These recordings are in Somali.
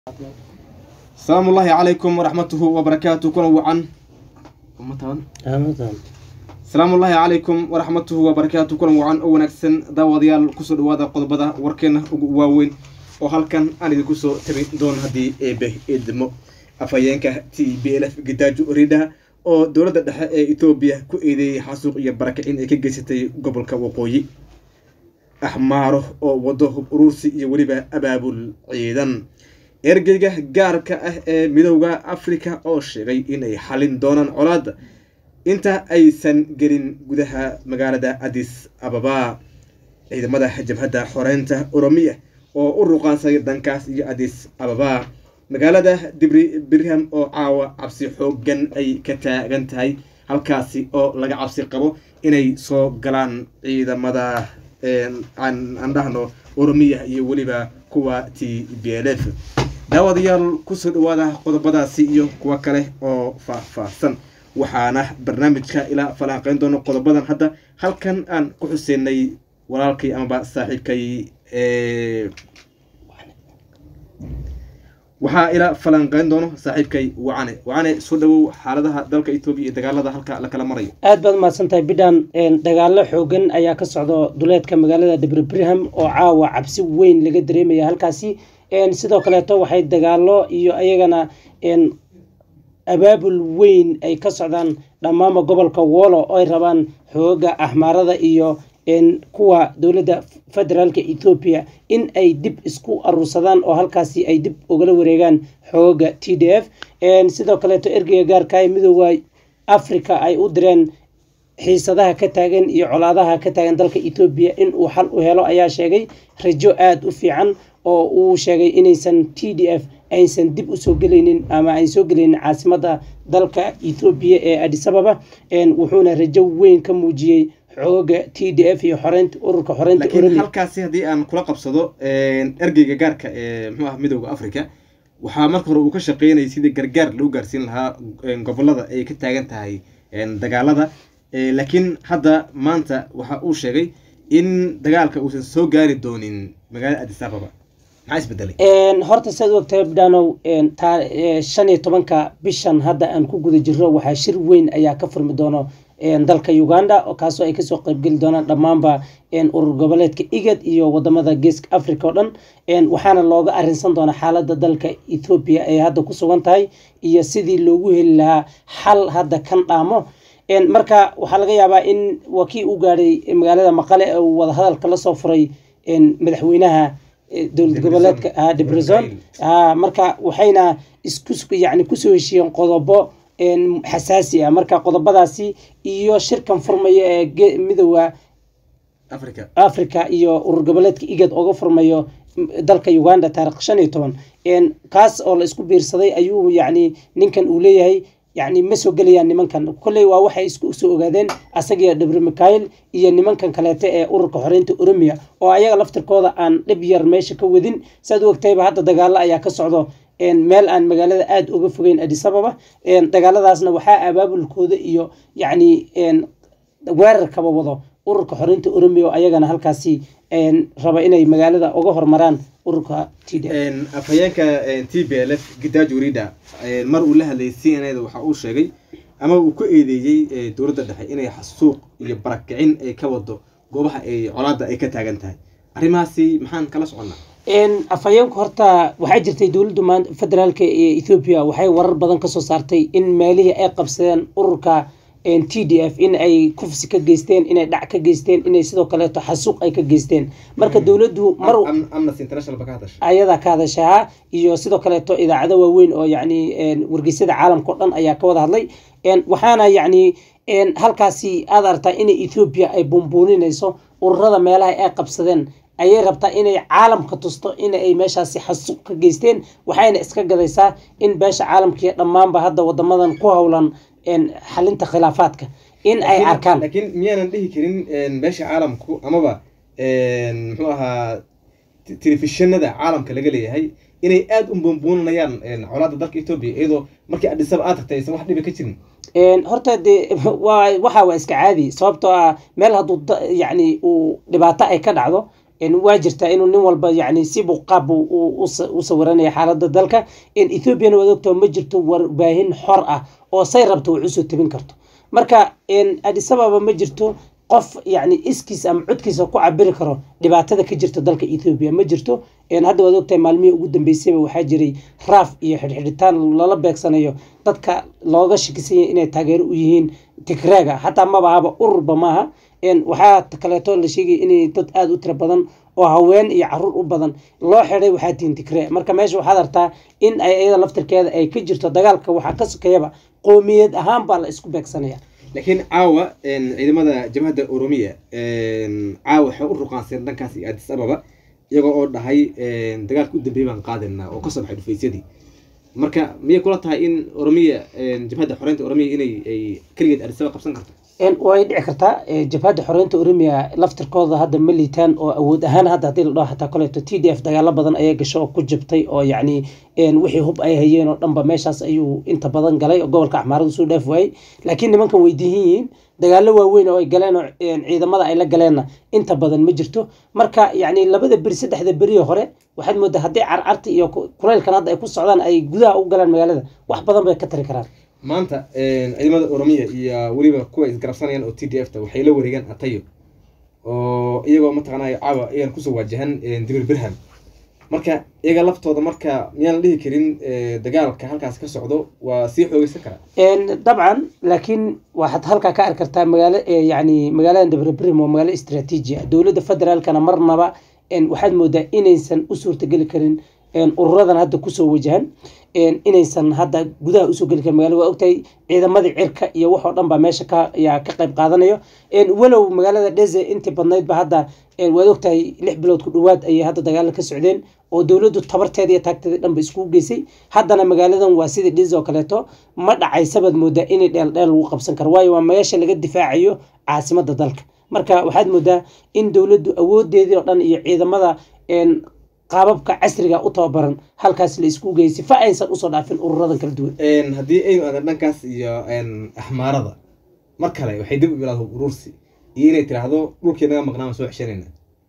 asalaamu ullaahi calaykum waraxmatuhu wabarakaatu kuna wacan asalaamu ullaahi calaykum waraxmatuhu wabarakaatu kulan wacan oo wanaagsan daawadayaal kusoo dhawaada qodobada warkeena ugu waaweyn oo halkan aan idinku soo tabin doono haddii eebe eedmo afhayeenka t b l f gidaajo ridha oo dowladda dhexe ee etoobiya ku eedeeyey xasuuq iyo barakicin ay ka geysatay gobolka waqooyi axmaaro oo wado hub uruursi iyo weliba abaabul ciidan ergeyga gaarka ah ee midowda africa oo sheegay inay xalin doonaan colaada inta aysan gelin gudaha magaalada adis ababa ciidamada jabhadda xoreynta oromiya oo u ruqaansaday dankaas iyo adis ababa magaalada dibri birham oo caawa cabsi xoogan ay ka taagan tahay halkaasi oo laga cabsi qabo inay soo galaan ciidamada aan dhahno oromiya iyo weliba kuwa t b l f daawadayaal kusoo dhawaada qodobadaasi iyo kuwo kale oo faah-faahsan waxaana barnaamijka ilaa falanqeyn doono qodobadan hadda halkan aan ku xuseynay walaalkay amaba saaxiibkay waxaa ilaa falanqeyn doono saaxiibkay wacane wacane soo dhawow xaaladaha dalka etoobiya iyo dagaalada halka la kala marayo aad baad mahadsantahay bidhan dagaalo xoogan ayaa ka socdo duleedka magaalada dibri birham oo caawa cabsi weyn laga dareemaya halkaasi sidoo kaleeto waxay dagaalo iyo ayagana abaabul weyn ay ka socdaan dhammaanba gobolka wolo oo ay rabaan xooga axmaarada iyo kuwa dowladda federaalka ethoobiya in ay dib isku aruursadaan oo halkaasi ay dib ugala wareegaan xooga t d f sidoo kaleeto ergeyga gaarka ee midooda africa ay u direen xiisadaha ka taagan iyo colaadaha ka taagan dalka etoobiya in uu xal u helo ayaa sheegay rajo aada u fiican oo uu sheegay inaysan t d f aysan dib usoo gelaynin ama ay soo gelaynin caasimada dalka ethoobiya ee adisababa wuxuuna rajo weyn ka muujiyey xooga t d f iyo xoreynta ururka xoreynta laakiin halkaasi haddii aan kula qabsado ergeyga gaarka ee muxuu ah midowda africa waxaa marka hore uu ka shaqeynayay sidii gargaar lagu gaarsiin lahaa gobolada ay ka taagan tahay dagaalada laakiin hadda maanta waxa uu sheegay in dagaalka uusan soo gaari doonin magaalada adis ababa maxaa isbedelay horta saad ogtahay bidhanow shan iyo tobanka bishan hadda aan ku guda jiro waxaa shir weyn ayaa ka furmi doono dalka uganda kaasoo ay kasoo qeybgeli doonaan dhammaanba urur goboleedka igad iyo wadamada geeska africa oo dhan waxaana looga arinsan doonaa xaalada dalka ethoobiya ay hadda ku sugan tahay iyo sidii loogu heli lahaa xal hadda kan dhaamo marka waxaa laga yaabaa in waa kii u gaadhay magaalada maqale ee uu wadahadalka lasoo furay madaxweynaha dowlad goboleedka debrezon marka waxayna isku yani kusoo heshiiyeen qodobo xasaasi ah marka qodobadaasi iyo shirkan furmaya ee midooda africa iyo urur goboleedka igad oga furmayo dalka uganda taarikh shan iyo toban kaas oo la isku biirsaday ayuu yani ninkan uu leeyahay yani ma soo gelayaan nimankan kolley waa waxay isku soo ogaadeen asagiyo dhabri mikhail iyo nimankan kaleete ee ururka xoreynta oromiya oo ayaga laftirkooda aan dhib yar meesha ka wadin saad u ogtayba hadda dagaalo ayaa ka socdo meel aan magaalada aada uga fogeyn adisababa dagaaladaasna waxaa abaabulkooda iyo yacni weerarkaba wado ururka xoreynta oromiya oo ayagana halkaasi raba inay magaalada uga hormaraan ururka t d afhayeenka t b l f gidaajo rida mar uu la hadlayay c n a da waxa uu sheegay ama uu ku eedeeyey dowladda dhexe inay xasuuq iyo barakicin ay ka wado goobaha ay colaada ay ka taagan tahay arrimahaasi maxaan kala soconnaa afhayeenku horta waxaa jirtay dowladda federaalka ee ethoobiya waxay warar badan kasoo saartay in meelihii ay qabsadeen ururka t d f in ay kufsi ka geysteen inay dhac ka geysteen inay sidoo kaleeto xasuuq ay ka geysteen marka dowladdu mar ayadaa ka hadashaa iyo sidoo kaleeto idaacado waaweyn oo yani wargeysyada caalamka o dhan ayaa ka wada hadlay waxaana yani halkaasi aad aragtaa inay ethoobiya ay bumbuuninayso ururada meelaha ay qabsadeen ayay rabtaa inay caalamka tusto in ay meeshaasi xasuuq ka geysteen waxayna iska gadaysaa in beesha caalamkaiyo dhammaanba hadda wadamadan ku howlan xalinta khilaafaadka in ay arkaan laakiin miyaanan dhihi karin beesha caalamku amaba muxuu ahaa telefishinada caalamka laga leeyahay inay aada u bumbuuninayaan colaada dalka etoobiya iyadoo markii adhisaba aad tagtay aysan wax dhibi ka jirin horta dee waa waxa waa iska caadi sababtoo ah meel hadduu yani uu dhibaato ay ka dhacdo waa jirtaa inuu nin walba yani sibuu qaab u sawiranaya xaalada dalka ethoobiana waad ogtao ma jirto warbaahin xor ah oo say rabto wax usoo tabin karto marka adisababa ma jirto qof yani iskiis ama codkiisa ku cabiri karo dhibaatada ka jirta dalka ethoobiya ma jirto hadda waad ogtahay maalmihii ugu dambeysayba waxaa jiray raaf iyo xidhxidhitaan lala beegsanayo dadka looga shakisanya inay taageero u yihiin tigraaga xataa mabahaba ururba maaha waxaa kaleeto la sheegaya inay dad aada u tiro badan oo haween iyo caruur u badan loo xiday waxaa tihin tigree marka meesha waxaad artaa in ay iyada laftirkeeda ay ka jirto dagaalka waxaa ka sokeyaba qoomiyad ahaan baa la isku beegsanaya laakiin caawa ciidamada jabhadda oromiya caawa waxay u ruqaanseen dhankaas iyo addis ababa iyagoo oo dhahay dagaalka u dambeeyay baan qaadinaa oo kasoo baxay dhufaysyadii marka miyay kula tahay in oromiya jabhadda xoreynta oromiya inay ay keligeed addis ababa qabsan karto way dhici kartaa jabhadda xoreynta oromia laftirkooda hadda ma liitaan oo awood ahaan hadda hadii la dhaho xataa koleeto t d f dagaalo badan ayaa gasho oo ku jabtay oo yacni wixii hub ay hayeen oo dhanba meeshaas ayuu inta badan galay oo gobolka axmaaradu soo dhaaf waayey laakiin nimankan way diihin yihiin dagaalo waaweyn oo ay galeen oo ciidamada ay la galeenna inta badan ma jirto marka yacni labada beri saddexda beriyo hore waxaad moodaa haddii carcarta iyo kulaylkan hadda ay ku socdaan ay gudaha u galaan magaalada wax badan bay ka tari karaan maanta ciidamada oromiya iyo weliba kuwa isgarabsanayaan oo t d f ta waxay la wareegaan atayo oo iyagoo mataqaanay caawa ayaan kusoo waajahan dibir birham marka iyaga laftooda marka miyaan la dhihi karin dagaalka halkaas ka socdo waa sii xoogeysan karaa dabcan laakiin waxaad halkaa ka arki kartaa magaalo yani magaalada dabrebrim waa magaalo istraatiiji ah dowladda federaalkana marnaba waxaad moodaa inaysan u suurtageli karin ururadan hadda kusoo wajahan inaysan hadda gudaha usoo geli karin magaalada waa ogtahay ciidamadii cirka iyo waxoo dhan baa meesha ka yaa ka qayb qaadanayo walow magaalada dheze intii badnaydba hadda waad ogtahay lix bilood ku dhawaad ayay hadda dagaalo ka socdeen oo dowladdu tabarteeda iyo taagteeda dhanba iskugu geysay haddana magaaladan waa sidii dheze oo kaleeto ma dhacaysabaad moodaa inay dheel dheel lagu qabsan karo waayo waa meesha laga difaacayo caasimada dalka marka waxaad moodaa in dowladdu awoodeedii oo dhan iyo ciidamada qaababka casriga u tababaran halkaas la isku geeyay sifa aysan usoo dhaafin ururadan kala duwan haddii aynu aadan dhankaas iyo axmaarada mar kale waxay dib u bilaado urursi iyo inay tiraahdo dhulkii naga maqnaan soo xeshanayna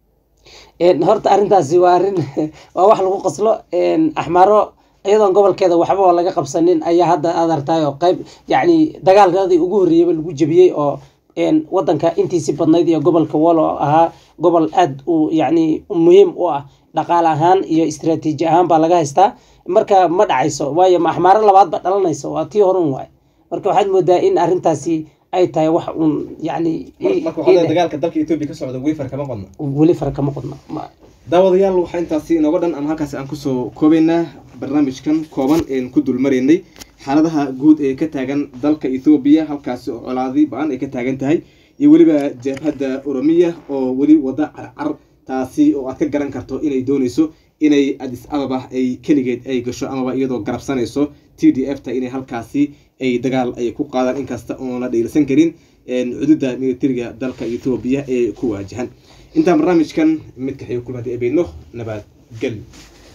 horta arrintaasi waa arrin waa wax lagu qoslo axmaaro iyadoon gobolkeeda waxba oo laga qabsanin ayaa hadda aad artaay oo qayb yacni dagaalkadii ugu horreeyaba lagu jebiyey oo wadanka intiisi badnayd iyo gobolka walo ahaa gobol aada u yacni muhiim u ah dhaqaale ahaan iyo istraatiiji ahaan baa laga haystaa marka ma dhacayso waayo axmaaro labaad ba dhalanayso waa tii horun waay marka waxaad moodaa in arrintaasi ay tahay wax uun yani dagaalka dalka etoobiya ka socda weli far kama qodna weli fara kama qodna daawadayaal waxaa intaasi inooga dhan ama halkaasi aan kusoo koobaynaa barnaamijkan kooban een ku dulmaraynay xaaladaha guud ee ka taagan dalka ethoobiya halkaasi oo colaadi ba-an ay ka taagan tahay iyo weliba jabhadda oromiya oo weli wada carcar taasi oo aad ka garan karto inay dooneyso inay adis ababa ay keligeed ay gasho amaba iyadoo garabsanayso t d f ta inay halkaasi ay dagaal ay ku qaadaan inkasta oona dhiilsan karin cududa militariga dalka ethoobiya ee ku waajahan intaan barnaamijkan mid kaxiyo kulmada ebeeno nabad gel